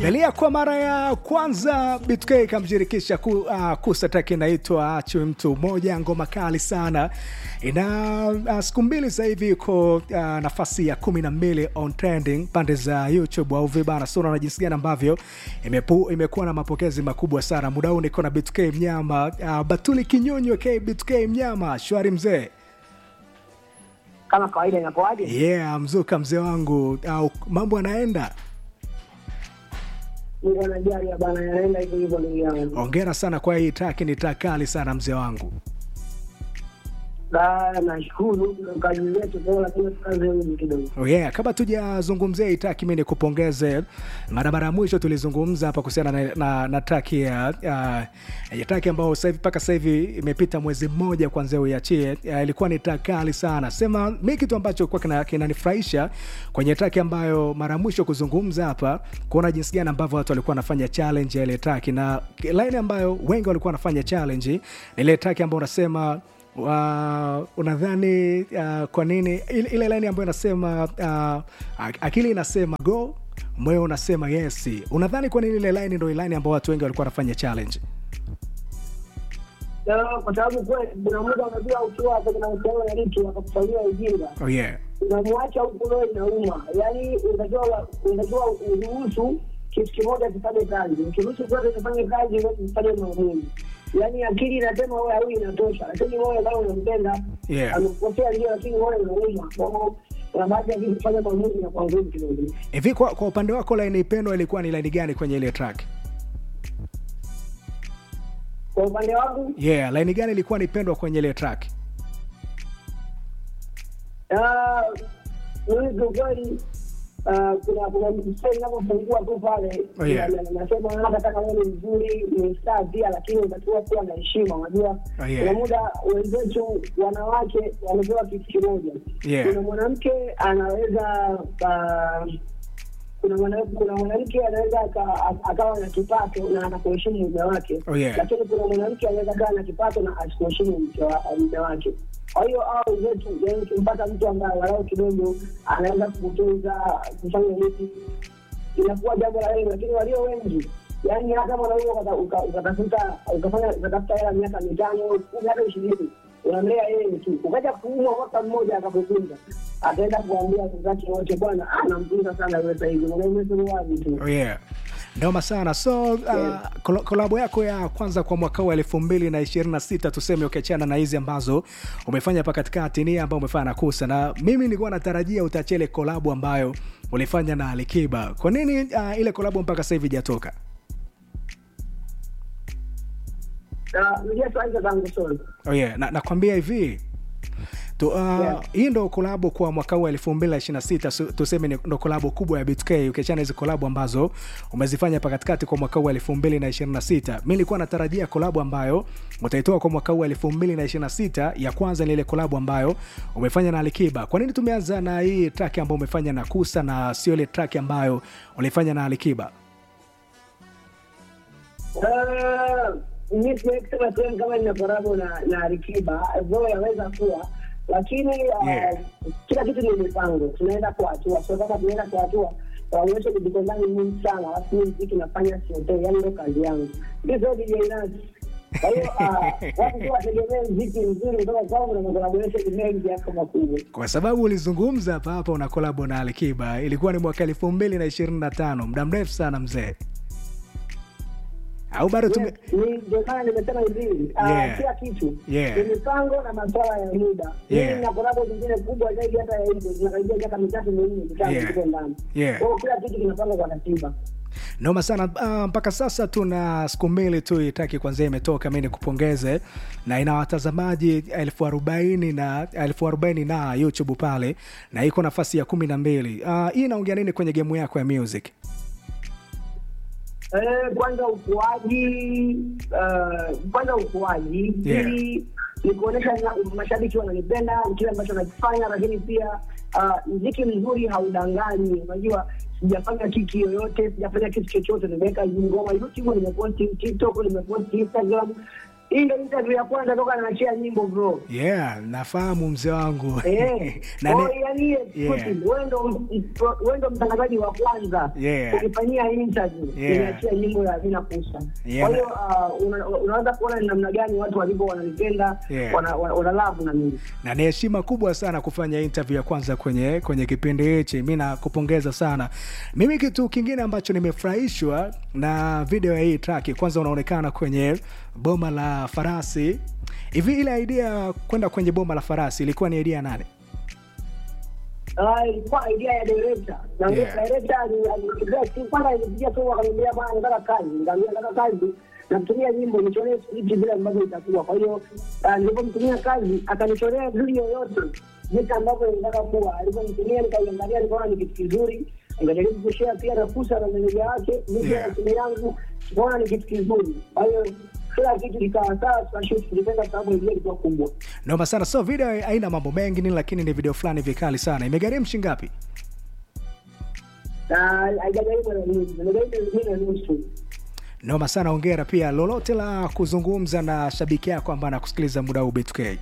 Imelia kwa mara ya kwanza BTK kamshirikisha ku, uh, Kusa track inaitwa Achwe mtu mmoja, ngoma kali sana. Ina uh, siku mbili sasa hivi iko uh, nafasi ya kumi na mbili on trending pande za YouTube au vibana. So na jinsi gani ambavyo imepu, imekuwa na mapokezi makubwa sana. Muda huu niko na BTK Mnyama, uh, Batuli Kinyonyo K BTK Mnyama, shwari mzee. kama kawaida inapoaje? Yeah, mzuka mzee wangu, au mambo yanaenda Mungu anajali bana, yanaenda hivyo hivyo ndugu yangu. Hongera sana kwa hii track, ni track kali sana mzee wangu. Da, nashukuru ndo kazi zetu kwa lakini tukaze huyu kidogo. Oh yeah, kabla tujazungumzia hii track, mimi nikupongeze. Mara mara ya mwisho tulizungumza hapa kuhusiana na, na, na track ya uh, ya track ambayo sasa hivi mpaka sasa hivi imepita mwezi mmoja kwanza uiachie. Uh, ilikuwa ni track kali sana. Sema mimi kitu ambacho kwa kina, kinanifurahisha kwenye track ambayo mara ya mwisho kuzungumza hapa, kuona jinsi gani ambavyo watu walikuwa wanafanya challenge ya ile track, na line ambayo wengi walikuwa wanafanya challenge ni ile track ambayo unasema Uh, unadhani uh, kwa nini ile, ile line ambayo inasema uh, akili inasema go moyo unasema yes unadhani kwa nini ile line ndo line ambayo watu wengi walikuwa wanafanya challenge Na kwa sababu kweli kuna muda unajua ukiwa kwenye mahusiano na mtu akakufanyia ujinga, oh yeah unamwacha huku roho inauma. Yaani unatakiwa unatakiwa uruhusu kitu kimoja kifanye kazi, ukiruhusu zote zifanye kazi, zote zifanye maumivu. Yaani akili inasema wewe huyu inatosha, lakini wewe kama unampenda Yeah. amekukosea ndio, lakini wewe unauma. Kwa hiyo kuna baadhi ya vitu kufanya maamuzi na kwa nguvu kidogo. hivi kwa, kwa upande wako line ipendwa ilikuwa ni line gani kwenye ile track Kwa upande wangu yeah line gani ilikuwa ni pendwa kwenye ile track ah, mimi kiukweli ah, kuna kuna mstari inapofungua tu pale Oh, yeah. na- na- nasema hata kama wewe ni mzuri ni star pia, lakini unatakiwa kuwa na heshima. Unajua Oh, yeah. kuna muda wenzetu wanawake wamepewa kitu kimoja. Yeah. Kuna mwanamke anaweza ah, kuna mwana- kuna mwanamke anaweza aka- akawa na kipato na anakuheshimu mume wake Oh, yeah. lakini kuna mwanamke anaweza kaa na kipato na asikuheshimu mke wa- mume wake. Kwa hiyo hao wenzetu, yani ukimpata mtu ambaye walau kidogo anaweza kukutunza kufanya nini, inakuwa jambo la heri, lakini walio wengi yani hata mwanaume ukata- uka- ukatafuta ukafanya ukatafuta hela miaka mitano kumi hata ishirini unamlea yeye tu, ukaja kuumwa mwaka mmoja akakutunza, ataenda kuambia wenzake wote, bwana ah, namtunza sana yule sasa hivi, mwanaume suruali tu. oh yeah noma sana so uh, kolo- kolabo yako ya kwanza kwa mwaka wa elfu mbili na ishirini na sita tuseme ukiachana na hizi ambazo umefanya hapa katikati ni ambayo umefanya na kusa na mimi nilikuwa natarajia utachia ile kolabo ambayo ulifanya na alikiba kwa nini uh, ile kolabo mpaka sasa hivi ijatoka Na ndio tuanze tangu solo. oh yeah. na, nakwambia hivi tu, uh, Yeah. hii ndo kolabo kwa mwaka huu elfu mbili na ishirini na sita su- tuseme ni- ndo kolabo kubwa ya BTK ukiachana hizi kolabo ambazo umezifanya hapa katikati kwa mwaka huu elfu mbili na ishirini na sita mi nilikuwa natarajia kolabo ambayo utaitoa kwa mwaka huu elfu mbili na ishirini na sita ya kwanza ni ile kolabo ambayo umefanya na Alikiba kwa nini tumeanza na hii track ambayo umefanya na Kusa na sio ile track ambayo ulifanya na Alikiba Ah, mi siwezi kusema sehemu kama nina korabo na na Alikiba, though yaweza kuwa, lakini ah, Yeah. kila kitu ni mipango, tunaenda kwa hatua. So kama tunaenda kwa hatua, waonyeshe kujipendani mingi sana, alafu mimi mziki nafanya siotei, yani ndo kazi yangu. Mi sio DJ Nas. Kwa hiyo ah, watu tu wategemee mziki mzuri kutoka kwangu na makolaboresheni mengi yako makubwa. kwa sababu ulizungumza hapa hapa una kolabo na Alikiba ilikuwa ni mwaka elfu mbili na ishirini na tano muda mrefu sana mzee au bado tume... Yes, ni- ndio maana nimesema hivi ah, Yeah. kila kitu Yeah. ni mipango na maswala ya muda. Yeah. Mimi na kolabo zingine kubwa zaidi hata ya hizo zinakaribia miaka mitatu minne mitano Yeah. tuko ndani. Yeah. Kwa hiyo kila kitu kinapangwa kwa ratiba. noma sana uh, mpaka sasa tuna siku mbili tu itaki kwanzia imetoka mi nikupongeze na ina watazamaji elfu arobaini na elfu arobaini na youtube pale na iko nafasi ya kumi na mbili uh, hii inaongea nini kwenye gemu yako ya music Eh, kwanza ukuaji eh, kwanza ukuaji Yeah. pili ni kuonyesha na- mashabiki wananipenda kile ambacho nakifanya, lakini pia ah, mziki mzuri haudanganyi. Unajua, sijafanya kiki yoyote, sijafanya kitu chochote, nimeweka hizi ngoma YouTube, nimeposti TikTok, nimeposti Instagram hii ndio interview ya kwanza toka naachia nyimbo bro yeah nafahamu mzee wangu Eh, Na kwa ne- hiyo yani Yeah. wewe ndo wewe ndo mtangazaji wa kwanza Yeah. ukifanyia interview Yeah. niachia nyimbo ya Vina Kusa. Yeah. Kwa hiyo uh, una- unaweza kuona ni namna gani watu walivyo wananipenda Yeah. wana wana- wana love na mimi. na ni heshima kubwa sana kufanya interview ya kwanza kwenye kwenye kipindi hichi mi nakupongeza sana mimi kitu kingine ambacho nimefurahishwa na video ya hii track kwanza unaonekana kwenye boma la farasi hivi ile idea ya kwenda kwenye boma la farasi ilikuwa ni idea ya nani Ah, ilikuwa idea ya director na Yeah. yeah. director ali- alipigia simu kwanza alipigia tu akaniambia bwana nataka kazi nikamwambia nataka kazi nakutumia nyimbo nichoree script vile ambavyo itakuwa kwa hiyo ah, nilipomtumia kazi akanichorea video yote jinsi ambavyo nitaka kuwa aliponitumia nikaiangalia nikaona ni kitu kizuri nikajaribu kushare pia na kusa na meneja wake mimi Yeah. na simu yangu tukaona ni kitu kizuri kwa hiyo kila kitu kikawa sawa tukashoot tulipenda sababu idea ilikuwa kubwa noma sana so video haina mambo mengi nini lakini ni video fulani vikali sana imegharimu shingapi na haijajaribu na nusu nimejaribu na nusu noma sana ongera pia lolote la kuzungumza na shabiki yako ambaye anakusikiliza muda huu B2K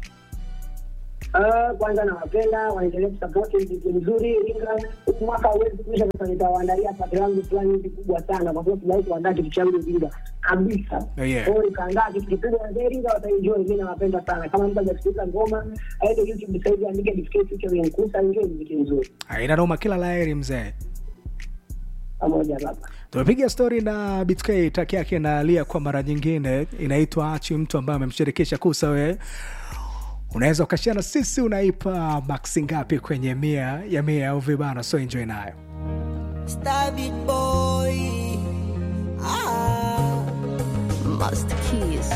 Ah, kwanza nawapenda waendelee kusapoti mziki mzuri Iringa. Huu mwaka huwezi kuisha, sasa nitawaandalia pati langu fulani hivi kubwa sana, kwa sababu sijawahi kuandaa kitu changu Iringa kabisa. Oh, yeah. Kwa hiyo nikaandaa kitu kikubwa na Iringa wataenjoy. Mimi nawapenda sana. Kama mtu hajasikiliza ngoma aende YouTube sasa hivi andike DK featuring Nkusa, enjoy mziki mzuri aina noma kila laheri mzee pamoja baba. tumepiga stori na BTK taki yake na lia kwa mara nyingine inaitwa achi mtu ambaye amemshirikisha kusa we unaweza ukashia na sisi unaipa maksi ngapi kwenye mia ya mia au vibana so enjoy nayo Star Big Boy. Ah. Master Keys.